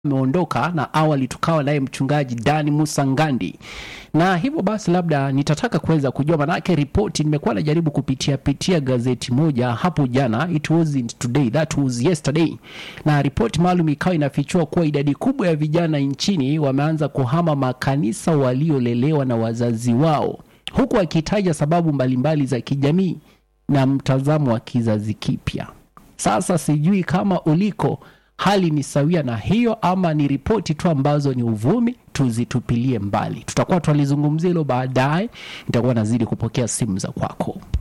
ameondoka na awali tukawa naye mchungaji Dani Musa Ngandi, na hivyo basi labda nitataka kuweza kujua, manake ripoti nimekuwa najaribu kupitia pitia gazeti moja hapo jana, it wasn't today, that was yesterday, na ripoti maalum ikawa inafichua kuwa idadi kubwa ya vijana nchini wameanza kuhama makanisa waliolelewa na wazazi wao, huku akitaja sababu mbalimbali za kijamii na mtazamo wa kizazi kipya. Sasa sijui kama uliko hali ni sawia na hiyo ama ni ripoti tu ambazo ni uvumi, tuzitupilie mbali. Tutakuwa twalizungumzia hilo baadaye, nitakuwa nazidi kupokea simu za kwako.